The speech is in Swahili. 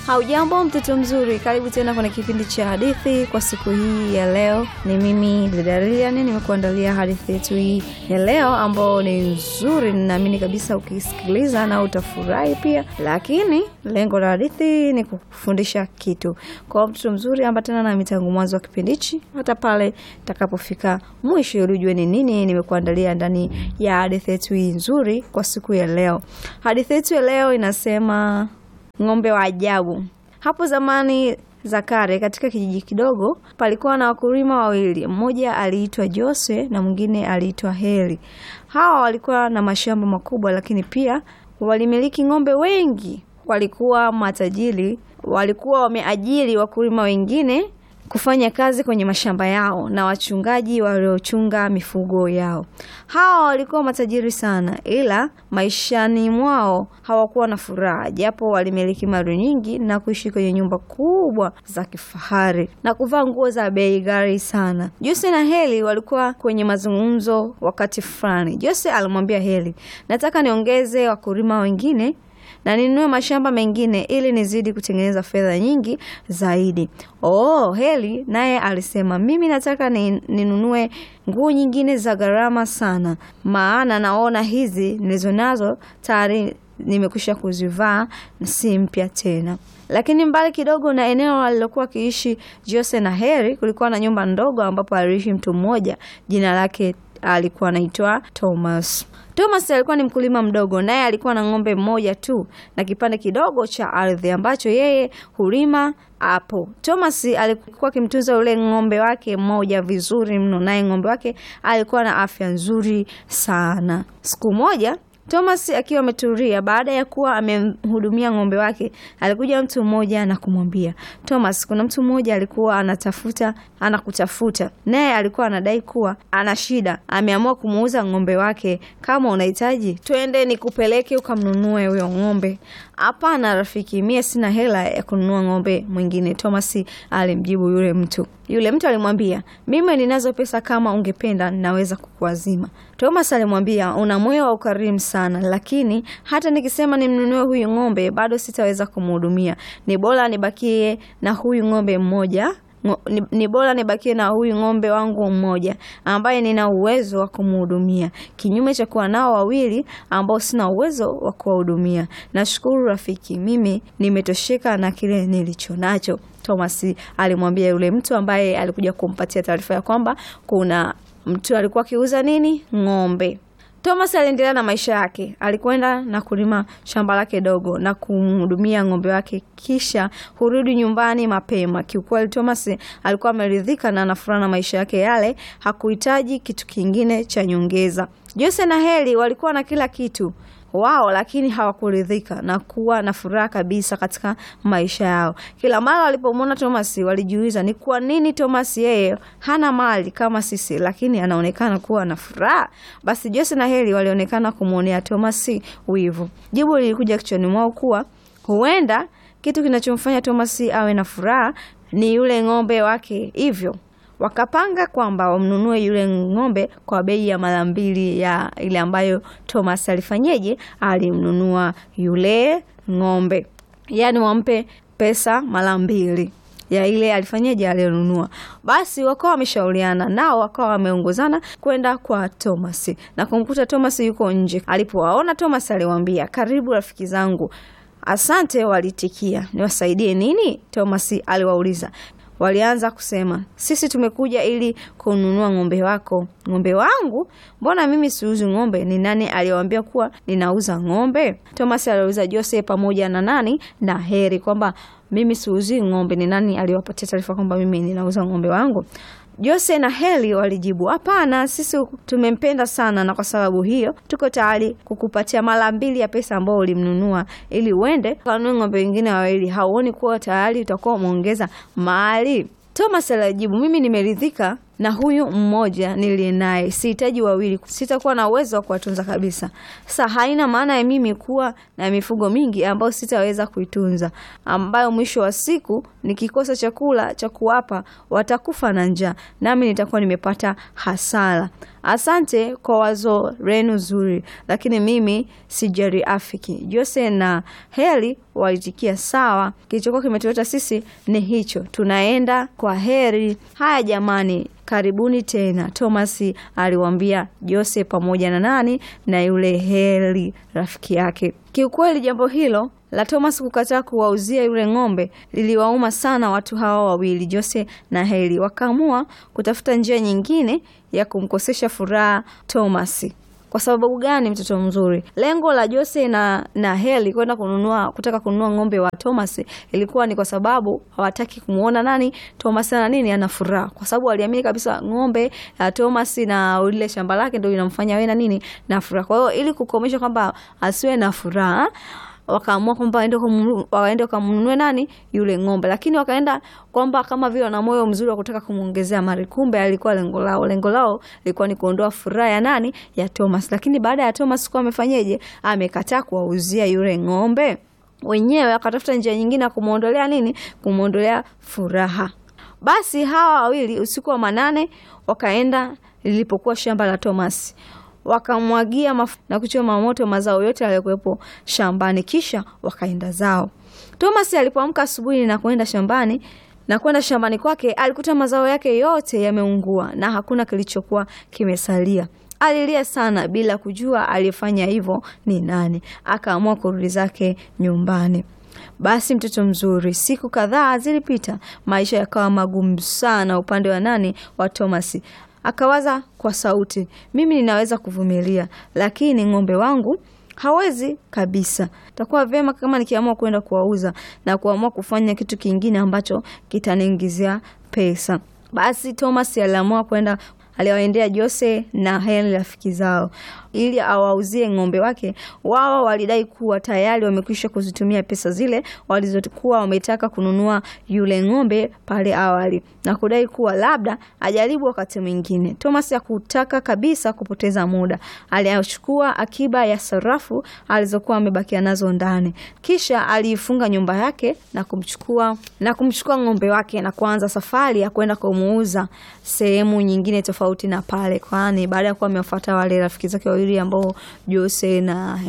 Haujambo mtoto mzuri, karibu tena kwenye kipindi cha hadithi kwa siku hii ya leo. Ni mimi dada Lilian, nimekuandalia hadithi yetu hii ya leo ambao ni nzuri, ninaamini kabisa ukisikiliza na utafurahi pia, lakini lengo la hadithi ni kufundisha kitu. Kwa mtoto mzuri, ambatana nami tangu mwanzo wa kipindi hichi hata pale takapofika mwisho, ili ujue ni nini nimekuandalia ndani ya hadithi yetu hii nzuri kwa siku ya leo. Hadithi yetu ya leo inasema Ng'ombe wa ajabu. Hapo zamani za kale, katika kijiji kidogo, palikuwa na wakulima wawili. Mmoja aliitwa Jose na mwingine aliitwa Heli. Hawa walikuwa na mashamba makubwa, lakini pia walimiliki ng'ombe wengi. Walikuwa matajiri, walikuwa wameajiri wakulima wengine kufanya kazi kwenye mashamba yao na wachungaji waliochunga mifugo yao. Hawa walikuwa matajiri sana, ila maishani mwao hawakuwa na furaha, japo walimiliki mali nyingi na kuishi kwenye nyumba kubwa za kifahari na kuvaa nguo za bei ghali sana. Jose na Heli walikuwa kwenye mazungumzo wakati fulani. Jose alimwambia Heli, nataka niongeze wakulima wengine na ninunue mashamba mengine ili nizidi kutengeneza fedha nyingi zaidi. Oh, Heli naye alisema mimi nataka ninunue nguo nyingine za gharama sana, maana naona hizi nilizonazo tayari nimekwisha kuzivaa na si mpya tena. Lakini mbali kidogo na eneo alilokuwa akiishi Jose na Heri kulikuwa na nyumba ndogo ambapo aliishi mtu mmoja, jina lake alikuwa anaitwa Thomas. Thomas alikuwa ni mkulima mdogo, naye alikuwa na ng'ombe mmoja tu na kipande kidogo cha ardhi ambacho yeye hulima hapo. Thomas alikuwa akimtunza yule ng'ombe wake mmoja vizuri mno, naye ng'ombe wake alikuwa na afya nzuri sana. Siku moja Thomas akiwa ametulia baada ya kuwa amemhudumia ng'ombe wake, alikuja mtu mmoja na kumwambia Thomas, kuna mtu mmoja alikuwa anatafuta anakutafuta, naye alikuwa anadai kuwa ana shida, ameamua kumuuza ng'ombe wake. Kama unahitaji twende nikupeleke ukamnunue huyo ng'ombe. Hapana rafiki, mie sina hela ya kununua ng'ombe mwingine, Thomas alimjibu yule mtu. Yule mtu alimwambia, mimi ninazo pesa, kama ungependa ninaweza kukuazima. Thomas alimwambia, una moyo wa ukarimu sana, lakini hata nikisema nimnunue huyu ng'ombe bado sitaweza kumhudumia. Ni bora nibakie na huyu ng'ombe mmoja ni, ni bora nibakie na huyu ng'ombe wangu mmoja ambaye nina uwezo wa kumhudumia, kinyume cha kuwa nao wawili ambao sina uwezo wa kuwahudumia. Nashukuru rafiki, mimi nimetosheka na kile nilicho nacho. Thomas alimwambia yule mtu ambaye alikuja kumpatia taarifa ya kwamba kuna mtu alikuwa akiuza nini, ng'ombe. Thomas aliendelea na maisha yake. Alikwenda na kulima shamba lake dogo na kumhudumia ng'ombe wake, kisha hurudi nyumbani mapema. Kiukweli, Thomas alikuwa ameridhika na anafuraha na maisha yake yale, hakuhitaji kitu kingine cha nyongeza. Jose na Heli walikuwa na kila kitu wao lakini hawakuridhika na kuwa na furaha kabisa katika maisha yao. Kila mara walipomwona Thomas walijiuliza ni kwa nini Thomas yeye hana mali kama sisi, lakini anaonekana kuwa na furaha. Basi Jose na Heli walionekana kumwonea Thomas wivu. Jibu lilikuja kichwani mwao kuwa huenda kitu kinachomfanya Thomas awe na furaha ni yule ng'ombe wake, hivyo wakapanga kwamba wamnunue yule ng'ombe kwa bei ya mara mbili ya ile ambayo Thomas alifanyeje, alimnunua yule ng'ombe, yaani wampe pesa mara mbili ya ile alifanyaje alionunua. Basi wakawa wameshauriana nao, wakawa wameongozana kwenda kwa Thomas na kumkuta Thomas yuko nje. Alipowaona Thomas aliwaambia, karibu rafiki zangu. Asante, walitikia. Niwasaidie nini? Thomas aliwauliza. Walianza kusema sisi tumekuja ili kununua ng'ombe wako. Ng'ombe wangu? Mbona mimi siuzi ng'ombe? Ni nani aliwaambia kuwa ninauza ng'ombe? Thomas aliuliza Jose pamoja na nani na Heri kwamba mimi siuzi ng'ombe. Ni nani aliwapatia taarifa kwamba mimi ninauza ng'ombe wangu? Jose na Heli walijibu hapana, sisi tumempenda sana, na kwa sababu hiyo tuko tayari kukupatia mara mbili ya pesa ambayo ulimnunua, ili uende kanunue ng'ombe wengine wawili. Hauoni kuwa tayari utakuwa umeongeza mali? Thomas alijibu, mimi nimeridhika na huyu mmoja niliye naye, sihitaji wawili, sitakuwa na uwezo wa kuwatunza kabisa. Sasa haina maana ya mimi kuwa na mifugo mingi ambayo sitaweza kuitunza, ambayo mwisho wa siku nikikosa chakula cha kuwapa watakufa na njaa, nami nitakuwa nimepata hasara. Asante kwa wazo lenu zuri, lakini mimi sijariafiki. Jose na Heli walitikia sawa, kilichokuwa kimetuleta sisi ni hicho, tunaenda kwa heri. Haya jamani, karibuni tena. Thomas aliwaambia Jose pamoja na nani na yule Heli rafiki yake. Kiukweli jambo hilo la Thomas kukataa kuwauzia yule ng'ombe liliwauma sana watu hawa wawili, Jose na Heli. Wakaamua kutafuta njia nyingine ya kumkosesha furaha Thomas. Kwa sababu gani? Mtoto mzuri, lengo la Jose na, na Heli kwenda kununua kutaka kununua ng'ombe wa Thomas ilikuwa ni kwa sababu hawataki kumuona nani Thomas na nini ana furaha, kwa sababu waliamini kabisa ng'ombe ya Thomas na ile shamba lake ndio inamfanya awe na nini na furaha. Kwa hiyo ili kukomesha kwamba asiwe na furaha wakaamua kwamba waende waende wakamnunue nani yule ng'ombe, lakini wakaenda kwamba kama vile wana moyo mzuri wa kutaka kumwongezea mali, kumbe alikuwa lengo lao. Lengo lao lilikuwa ni kuondoa furaha ya nani ya Thomas. Lakini baada ya Thomas kuwa amefanyeje, amekataa kuwauzia yule ng'ombe, wenyewe wakatafuta njia nyingine ya kumwondolea nini, kumwondolea furaha. Basi hawa wawili usiku wa manane wakaenda lilipokuwa shamba la Thomas wakamwagia mafuta na kuchoma moto mazao yote yaliyokuwepo shambani, kisha wakaenda zao. Thomas alipoamka asubuhi na kwenda shambani na kwenda shambani kwake, alikuta mazao yake yote yameungua na hakuna kilichokuwa kimesalia. Alilia sana bila kujua aliyefanya hivyo ni nani. Akaamua kurudi zake nyumbani. Basi mtoto mzuri, siku kadhaa zilipita, maisha yakawa magumu sana upande wa nani wa Thomas. Akawaza kwa sauti, mimi ninaweza kuvumilia, lakini ng'ombe wangu hawezi kabisa. Takuwa vyema kama nikiamua kwenda kuwauza na kuamua kufanya kitu kingine ambacho kitaniingizia pesa. Basi Thomas aliamua kwenda aliwaendea Jose na Heli rafiki zao ili awauzie ng'ombe wake. Wao walidai kuwa tayari wamekwisha kuzitumia pesa zile walizokuwa wametaka kununua yule ng'ombe pale awali, na kudai kuwa labda ajaribu wakati mwingine. Thomas hakutaka kabisa kupoteza muda, aliachukua akiba ya sarafu alizokuwa amebakia nazo ndani, kisha aliifunga nyumba yake na kumchukua na kumchukua ng'ombe wake na kuanza safari ya kwenda kumuuza sehemu nyingine tofauti na pale, kwani baada ya kuwa amewafuata wale rafiki zake wawili ambao Jose na